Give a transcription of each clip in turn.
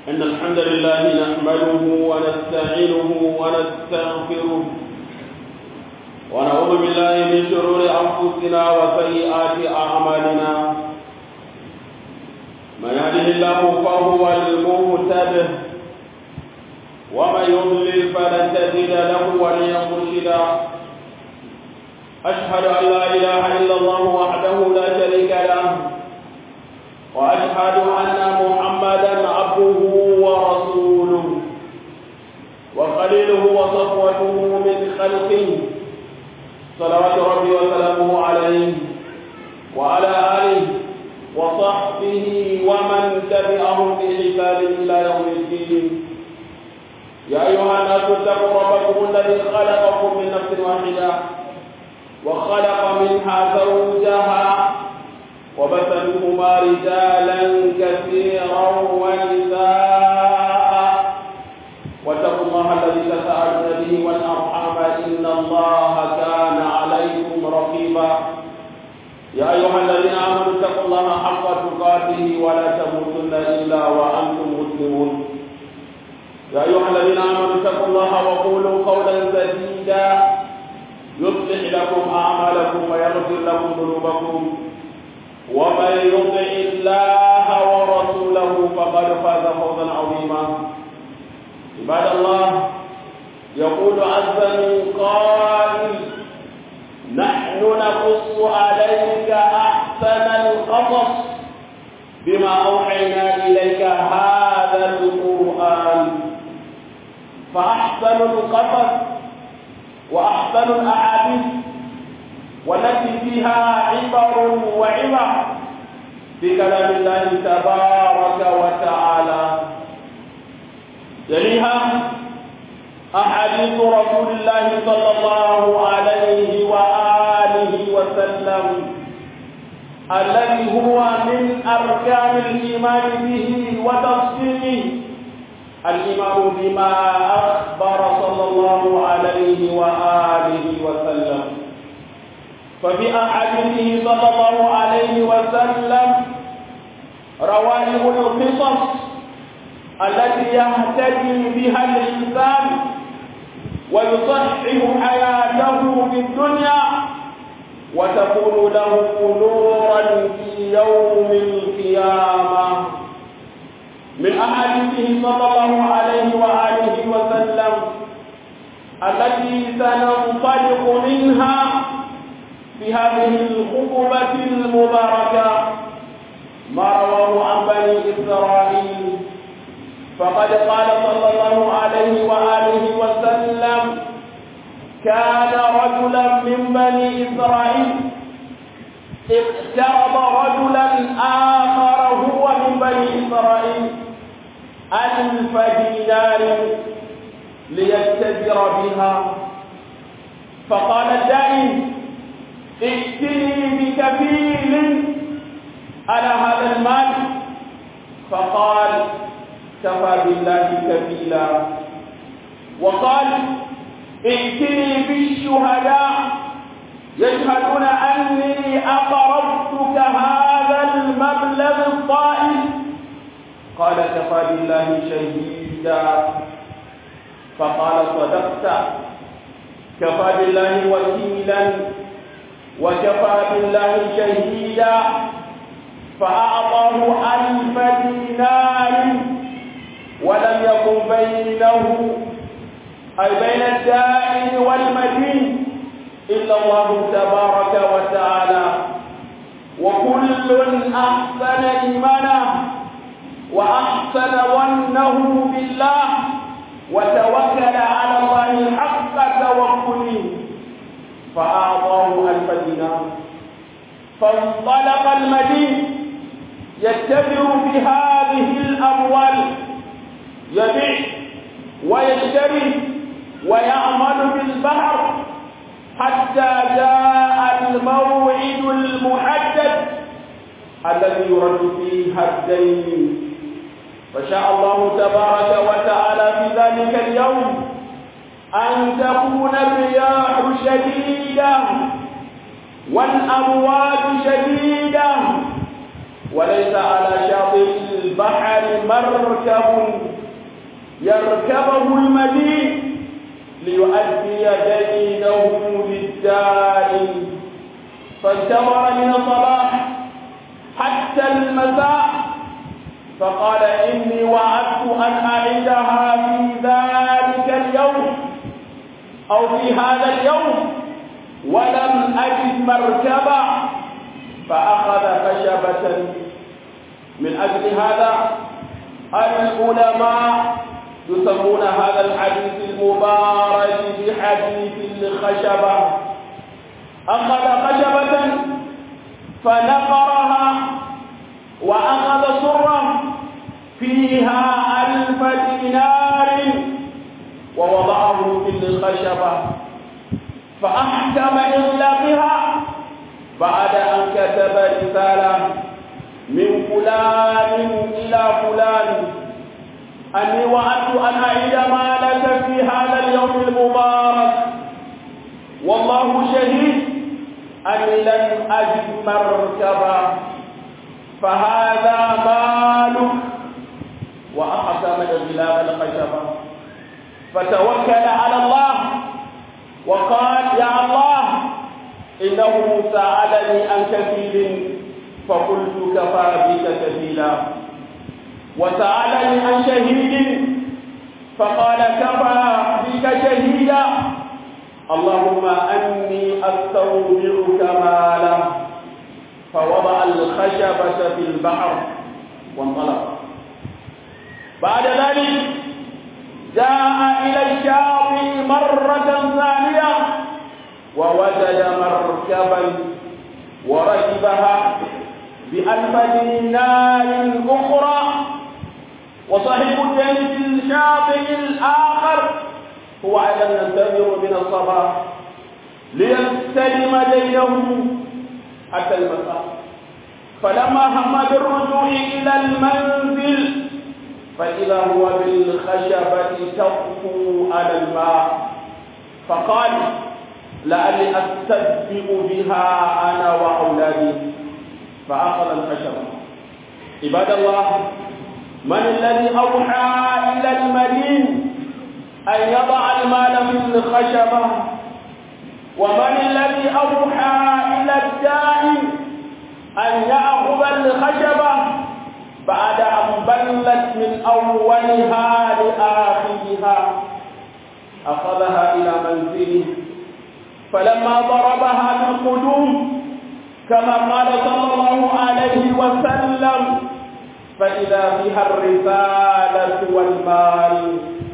إن الحمد لله نحمده ونستعينه ونستغفره ونعوذ بالله من شرور أنفسنا وسيئات أعمالنا من يهده الله فهو المهتد ومن يضلل فلن تجد له وليا مرشدا أشهد أن لا إله إلا الله وحده لا شريك له وأشهد أن محمدا عبده ورسوله وخليله وصفوته من خلقه صلوات ربي وسلامه عليه وعلى آله وصحبه ومن تبعهم بإحسان إلى يوم الدين يا أيها الناس اتقوا ربكم الذي خلقكم من نفس واحدة وخلق منها زوجها وبث منهما رجالا كثيرا ونساء واتقوا الله الذي تساءلون به والارحام ان الله كان عليكم رقيبا يا ايها الذين امنوا اتقوا الله حق تقاته ولا تموتن الا وانتم مسلمون يا ايها الذين امنوا اتقوا الله وقولوا قولا سديدا يصلح لكم اعمالكم ويغفر لكم ذنوبكم ومن يطع الله ورسوله فقد فاز فوزا عظيما عباد الله يقول عز من قائل نحن نقص عليك احسن القصص بما اوحينا اليك هذا القران فاحسن القصص واحسن الاحاديث والتي فيها عبر وعبر بكلام الله تبارك وتعالى يليها أحاديث رسول الله صلى الله عليه وآله وسلم الذي هو من أركان الإيمان به وتصديقه الإيمان بما أخبر صلى الله عليه وآله وسلم ففي أحاديثه صلى الله عليه وسلم روائح القصص التي يهتدي بها الإنسان ويصحح حياته في الدنيا وتكون له نورا في يوم القيامة من أحاديثه صلى الله عليه وآله وسلم التي سننطلق منها في هذه الخطبة المباركة ما رواه عن بني إسرائيل فقد قال صلى الله عليه وآله وسلم كان رجلا من بني إسرائيل اقترض رجلا آخر هو من بني إسرائيل ألف دينار ليتجر بها فقال الدائم ائتني بكفيل على هذا المال فقال كفى بالله كفيلا وقال ائتني بالشهداء يشهدون اني اقرضتك هذا المبلغ الطائل قال كفى بالله شهيدا فقال صدقت كفى بالله وكيلا وكفى بالله شهيدا فأعطاه ألف دينار ولم يكن بينه أي بين الدائن والمدين إلا الله تبارك وتعالى وكل أحسن إيمانا وأحسن ظنه بالله وتوكل على الله حق توكله فأعطاه ألف دينار فانطلق المدين يتبع بهذه الأموال يبيع ويشتري ويعمل بالبحر حتى جاء الموعد المحدد الذي يرد فيه الدين فشاء الله تبارك وتعالى في ذلك اليوم أن تكون الرياح شديدة والأمواج شديدة وليس على شاطئ شاطئ البحر مركب يركبه المدين ليؤدي دينه للدائن فانتظر من الصباح حتى المساء فقال إني وعدت أن أعيدها في ذلك اليوم أو في هذا اليوم ولم أجد مركبا فأخذ خشبة من أجل هذا العلماء يسمون هذا الحديث المبارك بحديث الخشبة أخذ خشبة فنقرها وأخذ سرا فيها ألف دينار ووضعه في الخشبة فأحكم إغلاقها بعد أن كتب رسالة من فلان إلى فلان أني وعدت أن أعيد مالك في هذا اليوم المبارك والله شهيد أني لم أجد مركبا فهذا مالك وأحكم إغلاق الخشبة فتوكل على الله وقال يا الله إنه سألني عن كفيل فقلت كفى بك كفيلا وسألني عن شهيد فقال كفى بك شهيدا اللهم أني أستودعك مالا فوضع الخشبة في البحر وانطلق بعد ذلك جاء إلى الشاطئ مرة ثانية ووجد مركبا وركبها بألف دينار أخرى وصاحب الدين في الشاطئ الآخر هو أيضا ينتظر من الصباح ليستلم دينه حتى المساء فلما هم بالرجوع إلى المنزل فإذا هو بالخشبة تطفو على الماء فقال لعلي أستدفئ بها أنا وأولادي فأخذ الخشبة عباد الله من الذي أوحى إلى المدين أن يضع المال في الخشبة ومن الذي أوحى إلى الدائن أن يأخذ الخشبة بعد أن بلت من أولها لآخرها أخذها إلى منزله فلما ضربها بالقدوم كما قال صلى الله عليه وسلم فإذا فيها الرسالة والمال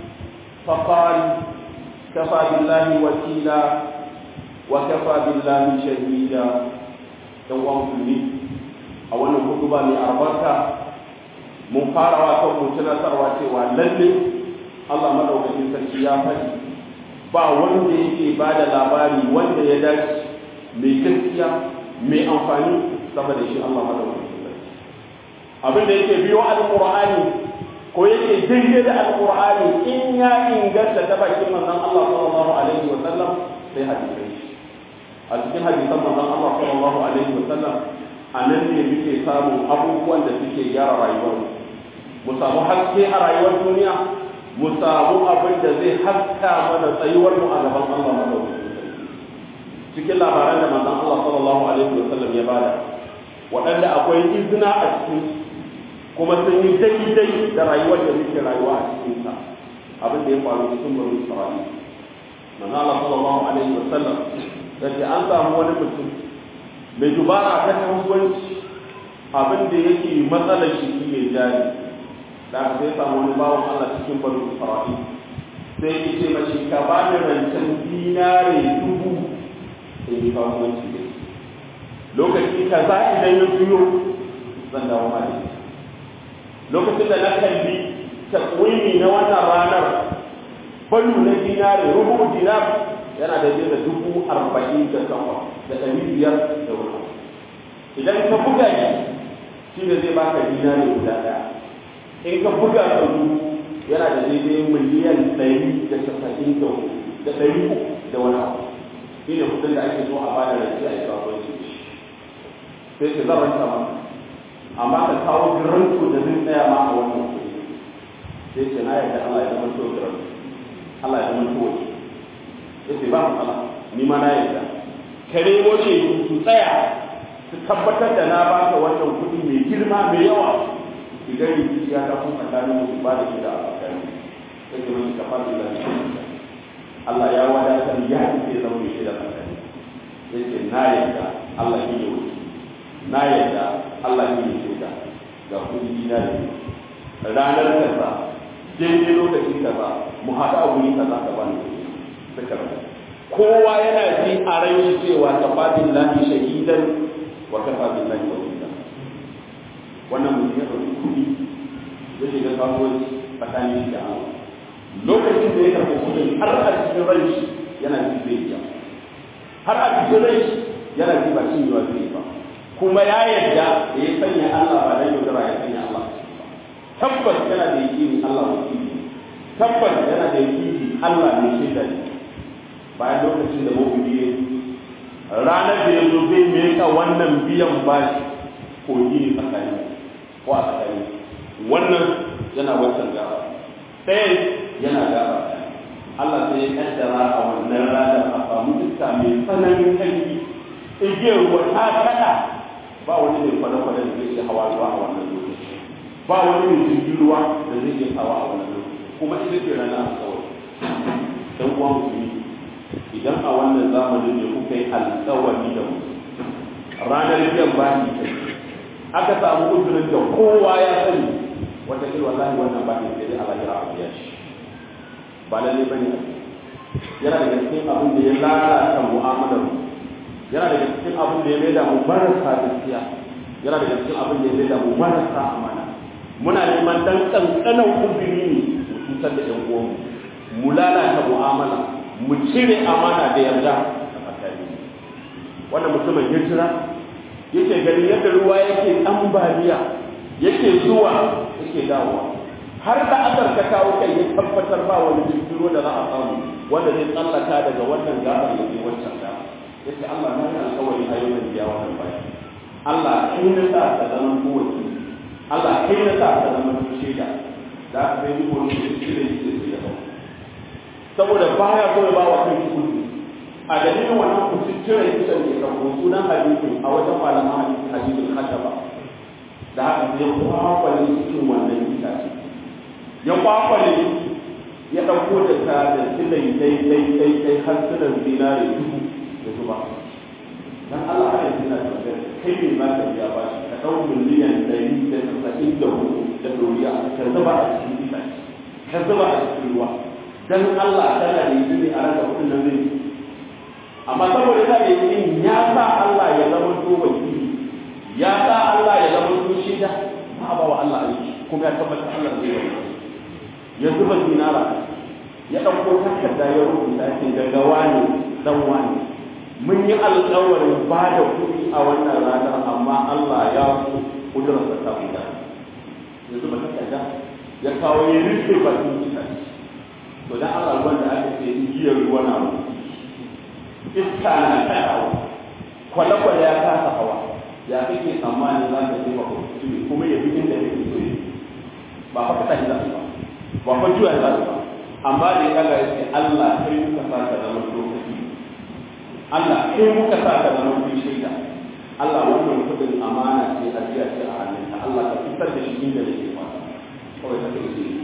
فقال كفى بالله وكيلا وكفى بالله شهيدا يوم مسلمين a wannan hutuba mai albarka mun fara wa kan mu tunatarwa cewa lalle Allah madaukakin sarki ya faɗi ba wanda yake ba da labari wanda ya dace mai gaskiya mai amfani saboda shi Allah madaukakin sarki abin da yake biyo alqur'ani ko yake daidai da alqur'ani in ya inganta ta bakin manzon Allah sallallahu alaihi wa sallam sai hadisi a cikin hadisan manzon Allah sallallahu alaihi wa sallam a nan ne muke samun abubuwan da suke gyara rayuwar mu samu haske a rayuwar duniya mu samu abin da zai haska mana tsayuwar mu a gaban Allah madaukakin cikin labaran da manzon Allah sallallahu alaihi wa sallam ya bada waɗanda akwai izina a cikin kuma sun yi daidai da rayuwar da muke rayuwa a cikin sa abin da ya faru cikin bani Isra'ila manzon Allah sallallahu alaihi wa sallam yace an samu wani mutum mai dubara ta kasuwanci abin da yake matsalar shi ne jari da aka sai samu wani bawan Allah cikin bani Isra'ila sai ya ce mashi ka ba ni rancen dinare dubu sai yi kasuwanci da lokaci ka za idan ya juyo zan dawo ma da lokacin da na kalli takwimi na wannan ranar balu na dinare rubu dinar yana da da dubu arba'in da sama da ɗari biyar da wani idan ka buga shi shi ne zai baka dinare guda ɗaya in ka buga ka dubu yana da daidai miliyan ɗari da casa'in da da ɗari uku da wani abu shi ne kudin da ake so a bada da shi a yi kasuwanci sai ka zan ranta maka amma ka kawo garanto da zai tsaya ma a wannan kuɗi sai ce na yarda Allah ya zama to garanto Allah ya zama to wani ya ce ba matsala ni ma na yarda ka nemo ce su tsaya su tabbatar da na ba ka wannan kuɗi mai girma mai yawa idan rikici ya tafi tsakanin su ba da shi da a tsakanin sai ce mai kafa da lafiya Allah ya wadatar ya ce zama mai shaida tsakani ya ce na yarda Allah shi ne wuce na yarda Allah shi ne shaida ga kuɗi gida da ranar kaza daidai lokaci kaza mu haɗa a wuri kaza ka bani kuɗi suka rasa kowa yana ji a rai cewa kafafin lahi shahidan wa kafafin lahi wakila wannan mutum ya ɗauki kuɗi ya shiga kasuwanci tsakanin shi da Allah lokacin da ya karɓi kuɗin har a cikin rai yana ji zai biya har a cikin rai yana ji ba cin yiwa zai ba kuma ya yarda da ya sanya Allah ba dan yaudara ya sanya Allah tabbas yana da yakini Allah wakili tabbas yana da yakini Allah ne shaida ne bayan lokacin da mu'mini ya ranar da ya zo zai meka wannan biyan bashi ko yi tsakani ko a tsakani wannan yana wancan gaba ɗayan yana gaba Allah sai ya kaddara a wannan ranar a samu iska mai tsananin ƙarfi igiyar ruwa ta kada ba wani mai kwale-kwale da zai iya hawa ruwa a wannan lokaci ba wani mai jirgin ruwa da zai iya hawa a wannan lokaci kuma ita ce rana a kawai dan uwa musulmi idan a wannan zamanin ne kuka yi alkawari da mu ranar biyan bani aka samu uzurin da kowa ya sani wata kila wallahi wannan bani sai dai Allah ya rabu ya shi ba lalle bane yana daga cikin abin da ya lalata mu'amalar mu yana daga cikin abin da ya maida mu marasa gaskiya yana daga cikin abin da ya maida mu marasa amana muna neman dan kankanan uzuri ne mu cutar da yan uwanmu mu lalata mu'amala mu cire amana da yarda a tsakani wannan mutumin hijira yake gani yadda ruwa yake ambaliya yake zuwa yake dawowa har da asar ka kawo kai ya tabbatar ba wani jirgin da za a samu wanda zai tsallaka daga wannan gabar da ke wancan gaba yace Allah na yi alƙawari a yau da biya wannan baya Allah kai na sa ka zama kowace Allah kai na sa ka zama shaida da aka sai duk wani da shi da shi da shi saboda baya so ya ba wa kai kuɗi a dalilin wannan kusurciyar kisan ke karɓo sunan hadisin a wajen malaman hadisin hadisin hashaba da haka sai kwakwale cikin wannan itace ya kwakwale ya ɗauko da ta da silai dai dai dai dai har silan zinare dubu da zuba dan Allah haka yana da magana kai ne za ka biya ba shi ka ɗau miliyan ɗari da tasa'in da hudu da doriya ka zuba a cikin itace ka zuba a cikin ruwa dan Allah tana da yi a raka kudin nan zai amma saboda ta da yi ya sa Allah ya zama to wakili ya sa Allah ya zama to shida ba ba wa Allah aiki kuma ya tabbata Allah zai yi ya zuba dinara ya dauko takarda ya rubuta shi daga wani dan wani mun yi alƙawarin ba da kuɗi a wannan ranar amma Allah ya so kudurarsa ta fita ya zuba takarda ya kawo ya rufe bakin mutane to dan Allah ruwan da aka ce igiyar ruwa na mu iska na kaɗawa kwale-kwale ya kasa hawa ya kake tsammanin za ka jefa kuskure kuma ya fi inda kake so yi ba fa kaɗa shi za su ba ba fa juya za su ba amma da ya ɗaga ya ce Allah kai muka sa ka zama lokaci Allah kai muka sa ka zama kun shaida Allah wannan kudin amana ce a jiya ce a hannunka Allah ka fitar da shi inda yake fata kawai ka kai shi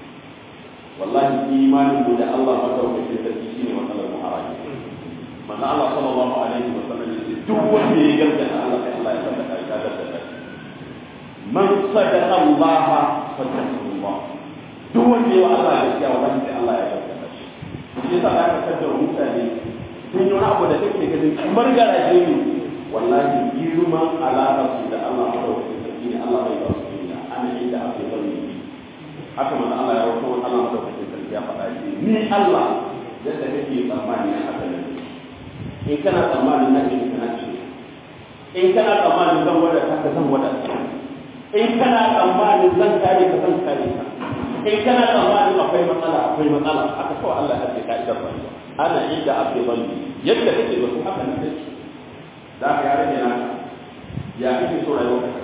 wallahi imanin mu da Allah madaukakin sarki shine matsalar mu a rayuwa manzo Allah sallallahu alaihi wa sallam yace duk wanda ya gaskata Allah sai Allah ya saka kai da da man sadaqa Allah fataqullah duk wanda ya Allah ya gaskiya wallahi sai Allah ya gaskata shi shi yasa da aka kaddara mutane sun yi wani abu da kake ganin kamar garaje ne wallahi girman alaƙar su da Allah madaukakin sarki ne Allah bai ba su duniya ana inda ake bari haka manzo Allah ya wato Allah madaukakin sarki ya faɗa shi ni Allah yadda kake tsammani na haka ne in kana tsammanin na in kana ce in kana tsammanin zan wada ka zan wada in kana tsammanin zan kare ka zan kare ka in kana tsammanin akwai matsala akwai matsala haka kawai Allah ya ce ka'idar rayuwa ana inda abdi zanni yadda kake da su haka ne kake da ka ya rage naka ya kake so rayuwa ka kasance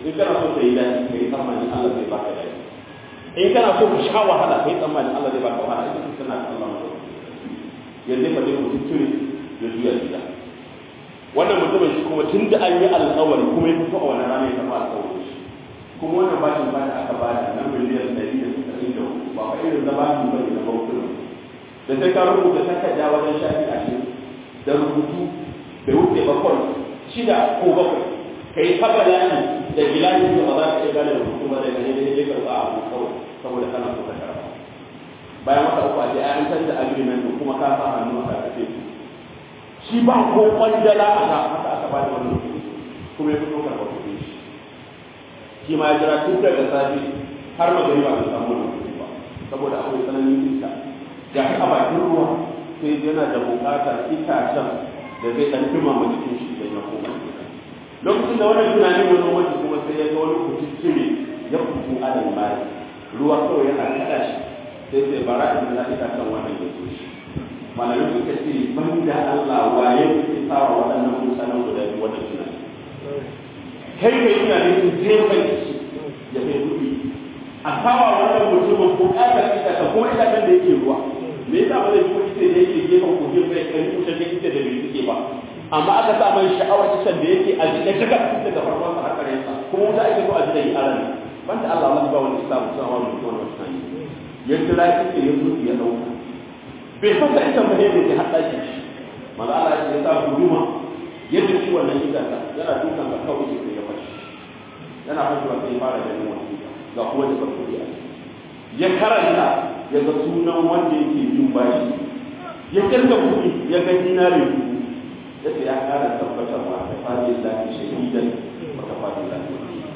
in kana so ka yi daɗi ka yi tsammanin Allah zai baka daɗi in kana so ka sha wahala ka yi tsammanin Allah zai baka wahala ita ce tana da Allah mutum yanzu ka dai mutum turi ya juya gida wannan mutumin shi kuma tun da an yi alƙawari kuma ya fito a wani rana ya tafi alƙawari shi kuma wannan bashin ba da aka ba da na miliyan ɗari da sittin da hudu ba fa irin na bashin ba ne na bankuna da sai ka rubuta takarda wajen shafi ashirin da rubutu bai wuce bakwai shida ko bakwai ka yi ta bayani da bilani da ba za ka iya gane rubutu ba daga ne da ya karɓa abu kawai saboda kana so ka karɓa bayan wata uku a ce an canza agreement kuma ka sa hannu a karkace su shi ba ko kwandala a ka haka aka ba da wannan kuɗi kuma ya fito karɓar kuɗi shi shi ma ya jira tun daga safe har magari ba bai samu wannan kuɗi ba saboda akwai tsananin iska ga shi a bakin ruwa sai yana da buƙatar itacen da zai ɗan dumama jikin shi idan ya koma gida lokacin da wannan tunanin ya zo wani kuma sai ya ga wani kuciccire ya kuku alal mali ruwa kawai yana kaɗa shi sai sai bara in za ka kan wannan ya zo shi malamin suka ce ban da Allah waye ke sawa waɗannan mutanen guda biyu wannan tunani kai kai tunanin su jefa shi ya kai kuɗi a sawa wannan mutumin buƙatar ita ta kuma ita da yake ruwa me yasa ba zai kuma ita da yake gefen kogin bai kan kusa da ita da bai suke ba amma aka sa mai sha'awar kisan da yake a jikin daga daga farkon sa har ƙarshen sa kuma wuta ake so a jikin aran banda Allah Allah ba wani isa mutum amma mutum wani wasu sani ya kira kike ya zo ya dauka bai san da ita bane da ya hada shi maza Allah ya sa guduma yadda shi wannan idanta yana dukan ka kawai sai ya fashi yana fashewa sai ya fara ganin wani ga kuma da farko ya ya karanta ya ga sunan wanda yake yin bashi ya kirga kuɗi ya ga dinari dubu ya ce ya kara tabbatarwa ta fadi lafi shahidan wa ta fadi lafi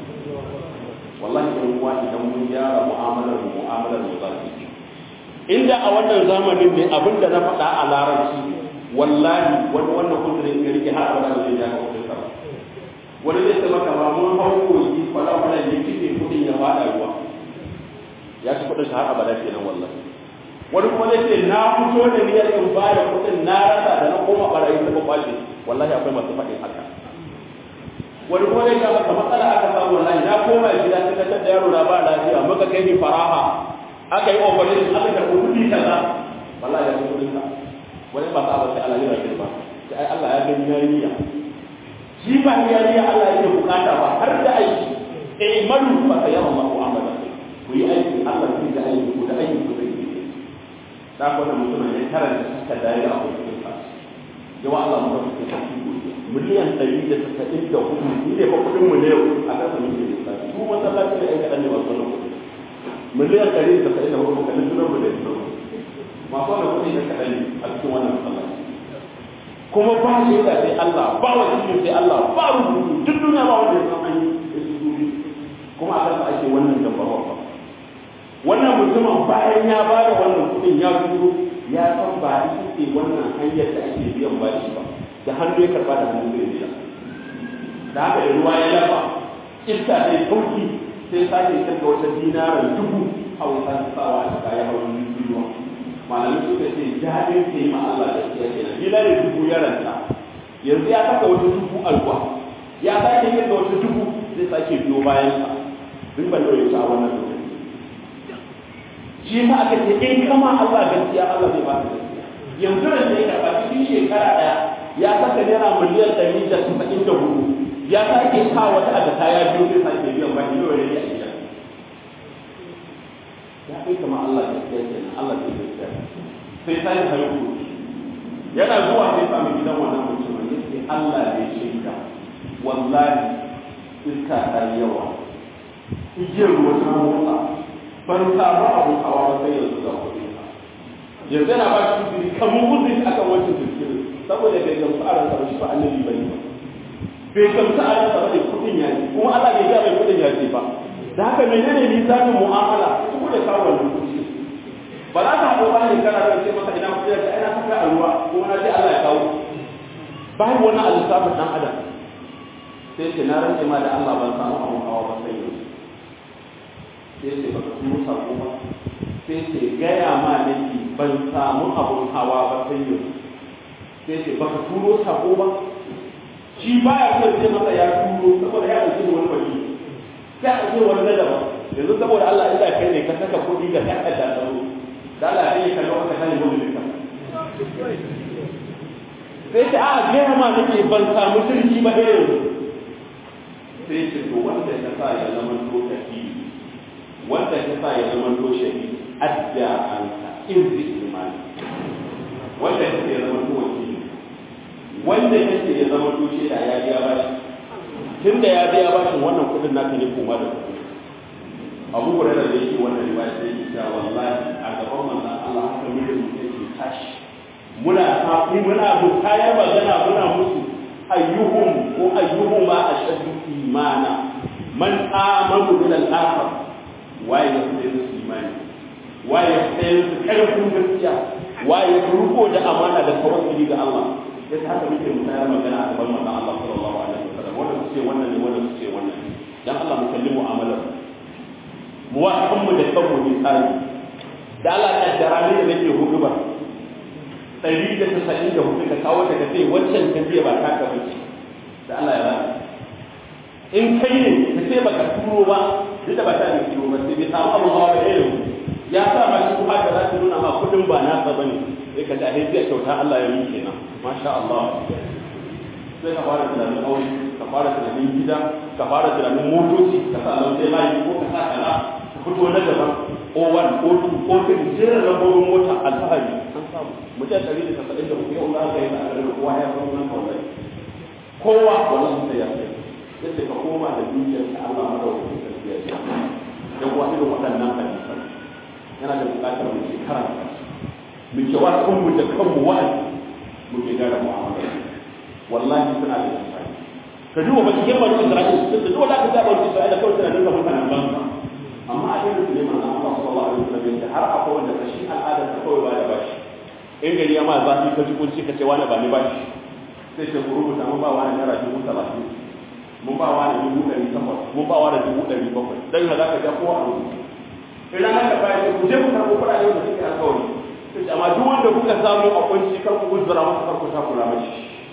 wallahi ɗan uwa idan mun gyara mu'amalar mu mu'amalar mu zafi inda a wannan zamanin ne abin da na faɗa a larabci wallahi wani wannan kudurin ya rike har abada zai ja ka kudin sa wani zai ce maka ba mun hau koyi kwala kwala ne kike kudin ya faɗa ruwa ya ci kudin har abada kenan wallahi wani kuma zai ce na fito da niyyar in ba da kudin na rasa da na koma barayi ta kwace wallahi akwai masu faɗin haka wani kuma zai ga maka matsala aka samu wallahi na koma gida sai ta da yaro na ba lafiya muka kai ni faraha aka yi operation aka karɓi kuɗi kaza wallahi ya kai kuɗin ka wani ba ka ba sai Allah ya rage ba sai ai Allah ya gani yayi niyya shi ba ya niyya Allah yake bukata ba har da aiki eh malu fa sayara Allahu amala ku yi aiki Allah zai ga aiki ku da aiki ku zai yi da ko da mutum ya karanta suka dai a cikin sa yawa Allah mu da ku miliyan ɗari da tasa'in da hudu ni ne fa kuɗin mu ne a ƙasa muke lissafi su masallaci ne ɗan kaɗan ne masu wannan kuɗi miliyan ɗari da tasa'in da hudu kaɗan tunan mu da tunan masu wannan kuɗi na kaɗan ne a cikin wannan masallaci kuma ba shi da sai Allah ba wa cikin sai Allah ba rubutu duk duniya ba wanda ya san an yi da su dubi kuma a ƙasa ake wannan dambarwa ba wannan mutumin bayan ya ba da wannan kuɗin ya turo ya san ba ita ce wannan hanyar da ake biyan bashi ba da hannu ya karba da hannu zai biya da haka da ruwa ya lafa iska sai sauki sai sake kirga wata dinarar dubu a wata sawa a cika ya hau ruwa malamin suka ce jabin ke ma Allah da siya kenan dinarar dubu ya ranta yanzu ya saka wata dubu alwa ya sake kirga wata dubu zai sake biyo bayan sa duk ban da a wannan lokaci shi ma aka ce in kama Allah gaskiya Allah zai ba ka gaskiya yanzu da sai karba cikin shekara daya ya saka naira miliyan ɗari da saba'in da hudu ya sake sa wata a ta ya biyo zai sake biyan ba ilo ne a gida ya kai kama Allah ya tsaya kenan Allah zai gaskiya sai sai haihu yana zuwa sai sami gidan wannan mutumin ya ce Allah ne shaida wallahi iska ta yawa igiyar ruwa ta motsa ban samu abun hawa ba sai yanzu ga kuɗi yanzu yana ba shi uzuri kamar uzuri akan wancan zikirin saboda bai gamsu a ransa ba shi ba annabi bane ba bai gamsu a ransa ba ne kudin ya ce kuma Allah bai ga mai kudin ya ce ba da haka menene mizanin mu'amala su da kawo wannan kudi ba za ka haɗo ba ne kana da ce masa ina kudi da ina saka a ruwa kuma na ce Allah ya kawo babu wani alisafin dan adam sai ce na rantse ma da Allah ban samu abun hawa ba sai yanzu sai ce baka turo sako ba sai ce gaya ma nake ban samu abun hawa ba sai yanzu sai ce baka turo sako ba shi baya so sai masa ya turo saboda ya dauki wani wani sai a je wani daban yanzu saboda Allah inda kai ne ka saka kuɗi ga kan da tsaro da Allah ya ka lokacin ka sani wani duka sai ta a gaya ma nake ban samu sirki ba irin sai ce to wanda ya sa ya zama to tafi wanda ya sa ya zama to shahidi adda an ka irzi imani wanda ya ya zama to wakili wanda ya ce ya zama to shi ya biya bashi tun da ya biya bashin wannan kudin naka ne kuma da kudi abu hurairah da yake wannan riwaya sai yake cewa wallahi a gaban manzon Allah haka mutum yake tashi muna tafi muna bukayar magana muna musu ayyuhum ko ayyuhuma ashaddu imana man amanu bil akhir waye ya fi su imani waye ya fi su karfin gaskiya waye ya ruko da amana da tawakkali ga Allah yasa haka muke mutayar magana a gaban manzon Allah sallallahu alaihi wasallam wanda su ce wannan ne wanda su ce wannan ne dan Allah mu kalli mu'amalar mu wa kanmu da kanmu ne tsari da Allah ya kaddara ne da nake hudu ba ɗari da tasa'in da hudu ka kawo ta kace waccan ta biya ba ta ka bace da Allah ya rana in kai ne ka ce baka turo ba duk da ba ta ne turo ba sai bai samu abin hawa da irin ya sa ma shi kuma da za ta nuna ma kudin ba nasa bane sai ka ji a hejjiya kyauta Allah ya yi kenan masha Allah sai ka fara tunanin aure ka fara tunanin gida ka fara tunanin motoci ka sa lauje layi ko ka sa kana ka fito na daban O1 O2 O3 jerin lambobin mota alfahari an samu mutum ɗari da tasa'in da hudu yau za ka yi a garin kowa ya san nan kawai kowa wannan sai ya sai sai ka koma da dukiyar ka Allah madaukakin sarki ya ce dan kuwa irin waɗannan hadisan yana da buƙatar mu ke karanta mu ke wa kanmu da kanmu wa'azi mu ke gara mu'amala wallahi suna da amfani ka duba ba cikin bani Isra'ila duk da dole ka ga bani Isra'ila kawai suna nuna mutanen banza amma a cikin su ne manzon Allah sallallahu alaihi wasallam ya har akwai wanda kashi al'adar ta kawai ba da bashi in gari ya ma zafi ka ji kunci ka ce wani ba ni bashi sai ce ku rubuta mun ba wani naira dubu talatin mun ba wani dubu ɗari takwas mun ba wani dubu ɗari bakwai dan ya za ka ga ko a rubuta idan haka bayan ku je ku karɓo kuɗaɗe da suke alƙawari sai amma duk wanda kuka samu a kunci kar ku gudura masa kar ku takura mashi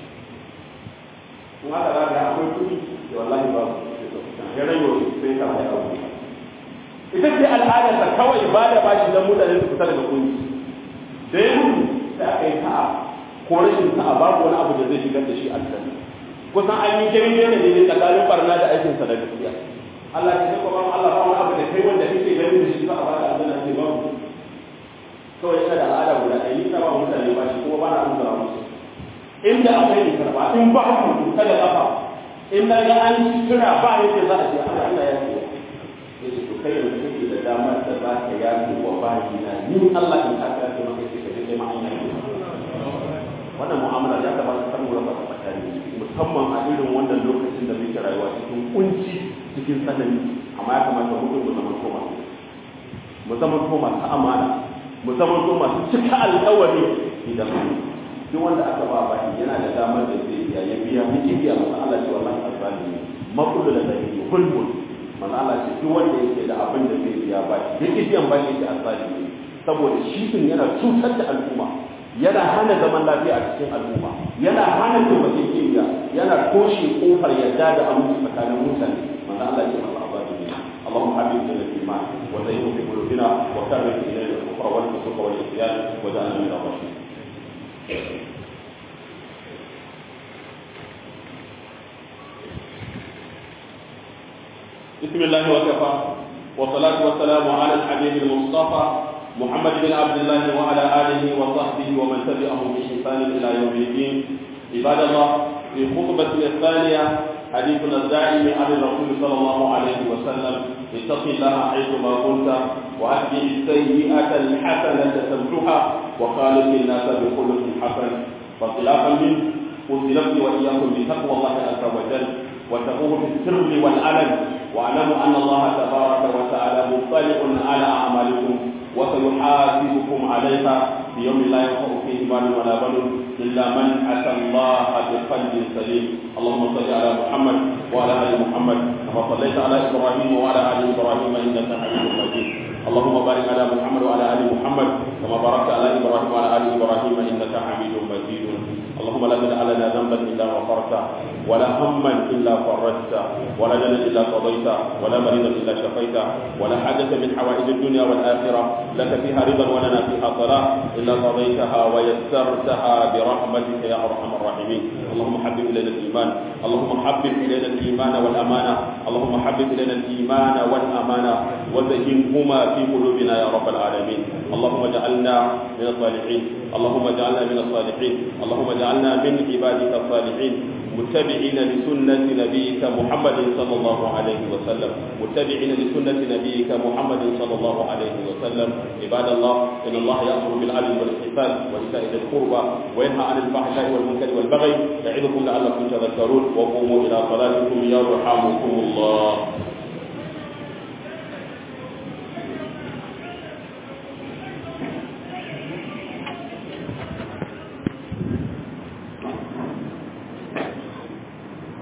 in haka za ka akwai kuɗi da wallahi ba ya rayo sai ka ya abu ita ce al'adarsa kawai ba da bashi don mutane su fita daga kunci da ya mutu sai aka yi sa'a ko rashin sa'a babu wani abu da zai shigar da shi aljanna kusan an yi jirgin ne ne tsakanin barna da aikinsa da gaskiya Allah ya ce kuma Allah ba wani abu da kai wanda kake ganin da shi ba a ba da aljanna sai babu kawai yana da al'ada guda ɗaya ni ba mutane ba shi kuma ba na amsa musu inda akwai in karba in ba ku kada kafa in na ga an tuna ba yadda za a ce Allah Allah ya ce yace to kai da kake da damar da za ka yafi wa bayi na ni Allah in ka kace maka sai ka je ma an yi wannan mu'amala ya kamata ta mu raba tsakani musamman a irin wannan lokacin da muke rayuwa cikin kunci cikin tsanani amma ya kamata mu mu zama to masu mu zama to masu amana mu zama to masu cika alƙawari idan duk wanda aka ba baki yana da damar da zai biya ya biya miki biya masa Allah ce wallahi azalimi makullu da zai hulmul manzo Allah ce duk wanda yake da abin da zai biya baki yake biyan baki yake azalimi saboda shi din yana cutar da al'umma yana hana zaman lafiya a cikin al'umma yana hana taimakekeniya yana toshe kofar yadda da aminci tsakanin mutane manzo Allah ce masa azalimi اللهم حبب الى الايمان وزينه في قلوبنا وكرر الينا الكفر والفسوق والعصيان وجعلنا من الراشدين بسم الله وكفى والصلاة والسلام على الحبيب المصطفى محمد بن عبد الله وعلى آله وصحبه ومن تبعهم بإحسان إلى يوم الدين عباد الله في خطبة الثانية حديثنا الداعي عن الرسول صلى الله عليه وسلم اتق الله حيثما كنت وأتبع السيئة الحسنة تمحها وخالق الناس بخلق حسن فخلافا منه قلت نفسي وإياكم بتقوى الله عز وجل وتقوه في السر والعلن واعلموا أن الله تبارك وتعالى مطلع على أعمالكم وسيحاسبكم عليها في يوم لا ينفع فيه مال ولا بنون إلا من أتى الله بقلب سليم اللهم صل على محمد وعلى آل محمد كما صليت على إبراهيم وعلى آل إبراهيم إنك حميد مجيد اللهم بارك على محمد وعلى ال محمد كما باركت على ابراهيم وعلى ال ابراهيم انك حميد مجيد اللهم لا تدع لنا ذنبا الا غفرته ولا هما الا فرجته ولا دنا الا قضيته ولا مريضا الا شفيته ولا حاجه من حوائج الدنيا والاخره لك فيها رضا ولنا فيها صلاه الا قضيتها ويسرتها برحمتك يا ارحم الراحمين اللهم حبب الينا الايمان اللهم حبب الينا الايمان والامانه اللهم حبب الينا الايمان والامانه وزينهما في قلوبنا يا رب العالمين اللهم اجعلنا من الصالحين اللهم اجعلنا من الصالحين اللهم اجعلنا من عبادك الصالحين متبعين لسنة نبيك محمد صلى الله عليه وسلم متبعين لسنة نبيك محمد صلى الله عليه وسلم عباد الله إن الله يأمر بالعدل والإحسان وإيتاء ذي القربى وينهى عن الفحشاء والمنكر والبغي يعظكم لعلكم تذكرون وقوموا إلى صلاتكم يرحمكم الله